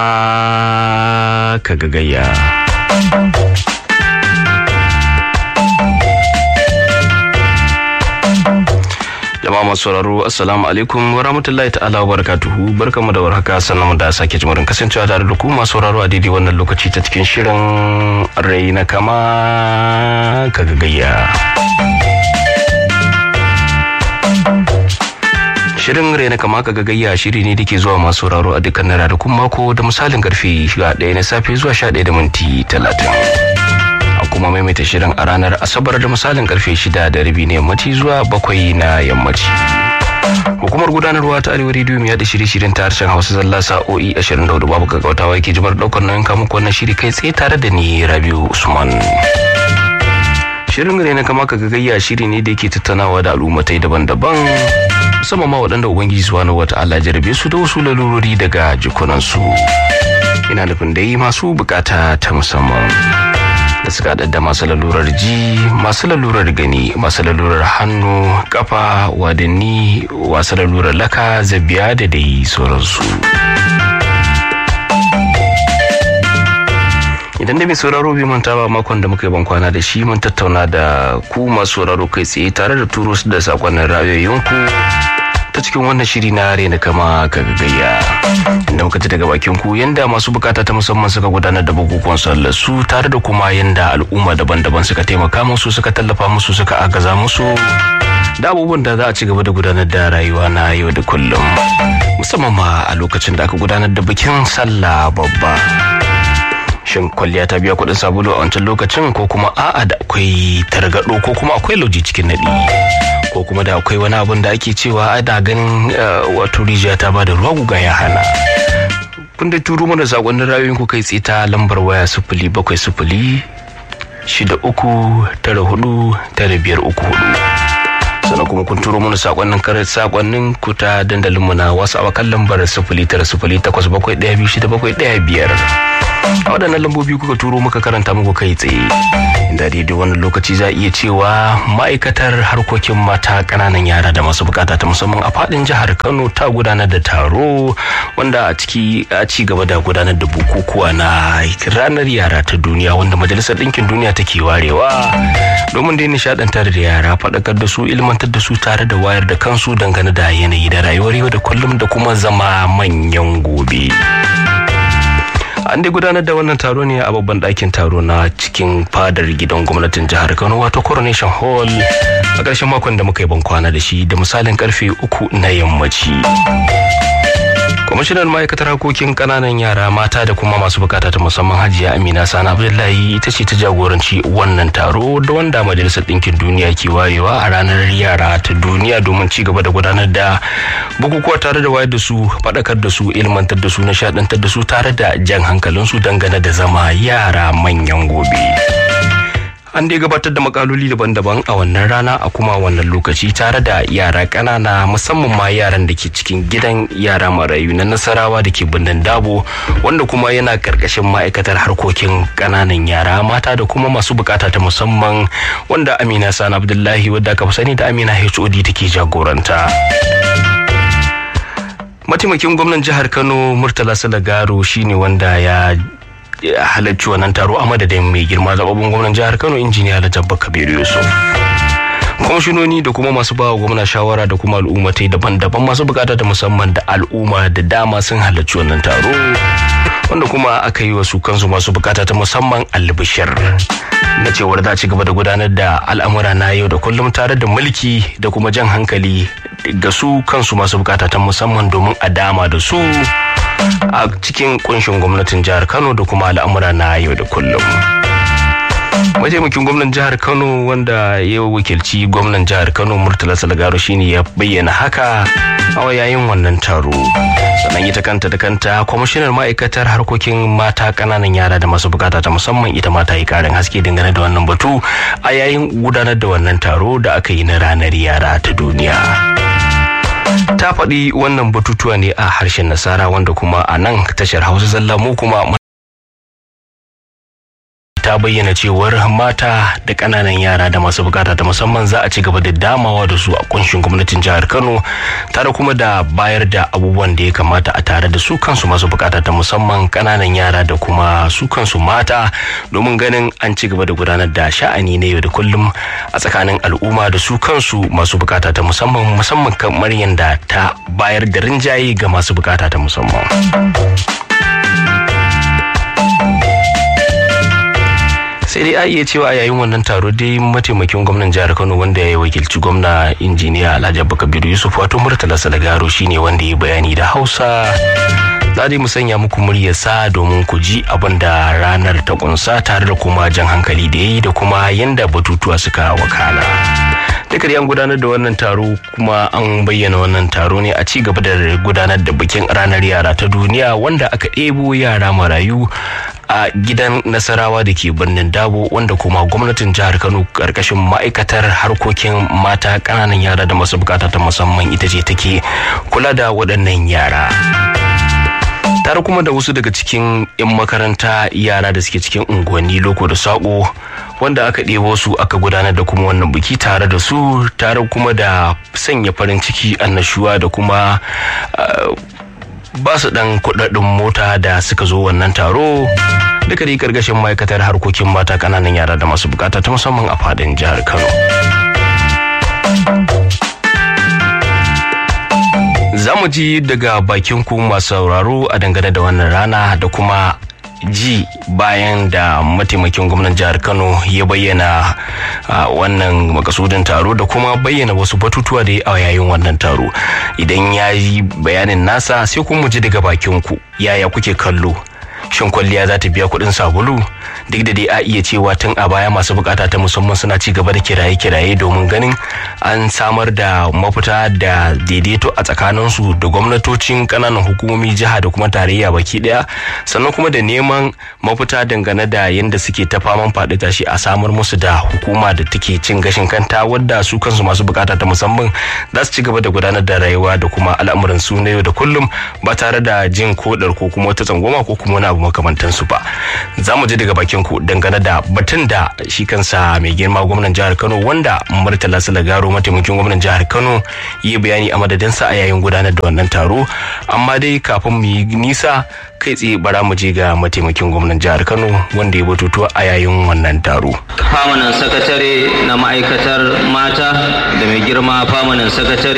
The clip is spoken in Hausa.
ka gagayya. jama'a masu sauraro assalamu alaikum wa rahmatullahi ta'ala wa barakatuhu barkamu da warhaka sannan mu da sake jimurin kasancewa tare da ku masu sauraro a daidai wannan lokaci ta cikin shirin rai na kama ka gagayya Shirin raina kama ka gagayya shiri ne da ke zuwa masu sauraro a dukkan ranakun mako da misalin karfe 11 na safe zuwa 11 da minti 30. A kuma maimaita shirin a ranar Asabar da misalin karfe 6 da rabi na yammaci zuwa 7 na yammaci. Hukumar gudanarwa ta Arewa Radio mai yada shirye-shiryen ta harshen Hausa zalla sa'o'i 24 babu gaggautawa yake jimar daukar nauyin kamun wannan shiri kai tsaye tare da ni Rabiu Usman. Shirin raina kama ka gagayya shiri ne da yake tattaunawa da al'ummatai daban-daban musamman ma waɗanda ubangiji subhanahu wata'ala jarabe su da wasu lalurori daga jikunansu ina nufin dai masu bukata ta musamman da suka da masu lalurar ji masu lalurar gani masu lalurar hannu kafa wadanni wasu lalurar laka zabiya da dai sauransu idan da mai sauraro bai manta ba makon da muka yi ban kwana da shi mun tattauna da ku masu sauraro kai tsaye tare da turo su da sakonnin ra'ayoyinku ta cikin wannan shiri na rena kama ka gagayya inda muka ji daga bakin ku yanda masu bukata ta musamman suka gudanar da bukukuwan sallar su tare da kuma yanda al'umma daban-daban suka taimaka musu suka tallafa musu suka agaza musu da abubuwan da za a ci gaba da gudanar da rayuwa na yau da kullum musamman ma a lokacin da aka gudanar da bikin sallah babba shin kwalliya ta biya kuɗin sabulu a wancan lokacin ko kuma a'a da akwai targaɗo ko kuma akwai lauji cikin naɗi ko kuma da akwai wani abun da ake cewa a da ganin wato rijiya ta ba da ruwa guga ya hana kun dai turo mana sakonnin rayuwar ku kai tsaye ta lambar waya sifili bakwai sifili shida uku tara hudu tara biyar uku hudu sannan kuma kun turo mana sakonnin karar sakonnin ku ta dandalin mu na wasu awakan lambar sifili tara sifili takwas bakwai ɗaya biyu shida bakwai ɗaya biyar a waɗannan lambobi kuka turo muka karanta muku kai tsaye inda daidai wannan lokaci za a iya cewa ma'aikatar harkokin mata ƙananan yara da masu bukata ta musamman a faɗin jihar kano ta gudanar da taro wanda a ciki a ci gaba da gudanar da bukukuwa na ranar yara ta duniya wanda majalisar ɗinkin duniya take warewa domin dai nishaɗantar da yara faɗakar da su ilmantar da su tare da wayar da kansu dangane da yanayi da rayuwar yau da kullum da kuma zama manyan gobe. an dai gudanar da wannan taro ne a babban ɗakin taro na cikin fadar gidan gwamnatin jihar kano wato coronation hall a ƙarshen makon da muka yi bankwana da shi da misalin karfe uku na yammaci kwamishinan ma'aikatar harkokin ƙananan yara mata da kuma masu bukata ta musamman hajiya amina sani abdullahi ita ce ta jagoranci wannan taro da wanda majalisar ɗinkin duniya ke wayewa a ranar yara ta duniya domin ci gaba da gudanar da bukukuwa tare da wayar da su faɗakar da su ilmantar da su nishaɗantar da su tare da jan hankalinsu dangane da zama yara manyan gobe. an dai gabatar da makaloli daban-daban a wannan rana a kuma wannan lokaci tare da yara ƙanana musamman ma yaran da ke cikin gidan yara marayu na nasarawa da ke birnin dabo wanda kuma yana ƙarƙashin ma'aikatar harkokin ƙananan yara mata da kuma masu bukata ta musamman wanda amina sani abdullahi wadda aka fi sani da amina hod take jagoranta mataimakin gwamnan jihar kano murtala salagaro shine wanda ya halarci wannan taro a madadin mai girma zababin gwamnan jihar kano injiniya Jabba kabiru yusuf kwamishinoni da kuma masu bawa gwamna shawara da kuma al'ummatai daban-daban masu bukata da musamman da al'umma da dama sun halarci wannan taro wanda kuma aka yi wasu kansu masu bukata ta musamman albishir na cewar za ci gaba da gudanar da al'amura na yau da kullum tare da mulki da kuma jan hankali ga su kansu masu bukata ta musamman domin a dama da su a cikin kunshin gwamnatin jihar kano da kuma al'amura na yau da kullum mataimakin gwamnan jihar kano wanda ya wakilci gwamnan jihar kano murtala salgaro shine ya bayyana haka a yayin wannan taro sannan ita kanta da kanta kwamishinar ma'aikatar harkokin mata kananan yara da masu bukata ta musamman ita mata yi karin haske dangane da wannan batu a yayin gudanar da wannan taro da aka yi na ranar yara ta duniya ta faɗi wannan batutuwa ne a harshen nasara wanda kuma a nan tashar hausa zalla mu kuma ta bayyana cewar mata da ƙananan yara da masu bukata ta musamman za a ci gaba da damawa da su a kunshin gwamnatin jihar kano tare kuma da bayar da abubuwan da ya kamata a tare da su kansu masu bukata ta musamman ƙananan yara da kuma su kansu mata domin ganin an ci gaba da gudanar da sha'ani na yau da kullum a tsakanin al'umma da su kansu masu bukata ta musamman musamman kamar yadda ta bayar da rinjaye ga masu bukata ta musamman. sai dai a iya cewa a yayin wannan taro dai mataimakin gwamnan jihar kano wanda ya wakilci gwamna injiniya alhaji abubakar yusuf wato murtala salagaro shine wanda ya bayani da hausa za mu sanya muku muryarsa domin ku ji abin da ranar ta kunsa tare da kuma jan hankali da ya yi da kuma yanda batutuwa suka wakana duka an gudanar da wannan taro kuma an bayyana wannan taro ne a ci gaba da gudanar da bikin ranar yara ta duniya wanda aka ɗebo yara marayu a gidan nasarawa da ke birnin dabo wanda kuma gwamnatin jihar kano karkashin ma'aikatar harkokin mata ƙananan yara da masu bukata ta musamman ita ce take kula da waɗannan yara tare kuma da wasu daga cikin 'yan makaranta yara da suke cikin unguwanni loko da saƙo wanda aka ɗebo su aka gudanar da kuma wannan biki tare da su tare kuma da sanya farin ciki annashuwa da kuma ba su ɗan kuɗaɗin mota da suka zo wannan taro duka dai karkashin ma'aikatar harkokin mata ƙananan yara da masu bukata ta musamman a fadin jihar kano za mu ji daga bakin ku masu sauraro a dangane da wannan rana da kuma ji bayan da mataimakin gwamnan jihar kano ya bayyana wannan makasudin taro da kuma bayyana wasu batutuwa da ya a yayin wannan taro idan ya yi bayanin nasa sai kuma ji daga bakin ku yaya kuke kallo shin kwalliya za ta biya kuɗin sabulu duk da dai a iya cewa tun a baya masu bukata ta musamman suna ci gaba da kiraye-kiraye domin ganin an samar da mafita da daidaito a tsakaninsu da gwamnatocin ƙananan hukumomi jiha da kuma tarayya baki ɗaya sannan kuma da neman mafita dangane da yadda suke ta faman faɗi tashi a samar musu da hukuma da take cin gashin kanta wadda su kansu masu bukata ta musamman za su ci gaba da gudanar da rayuwa da kuma al'amuran su na yau da kullum ba tare da jin kodar ko kuma wata tsangwama ko kuma wani abu makamantansu ba za mu ji daga bakin ku dangane da batun da shi kansa mai girma gwamnan jihar kano wanda murtala salagaro mataimakin gwamnan jihar kano yi bayani a madadinsa a yayin gudanar da wannan taro amma dai kafin mu yi nisa kai tsaye bara mu je ga mataimakin gwamnan jihar kano wanda ya batutuwa a yayin wannan taro famanan sakatare na ma'aikatar mata da mai girma famanan sakatare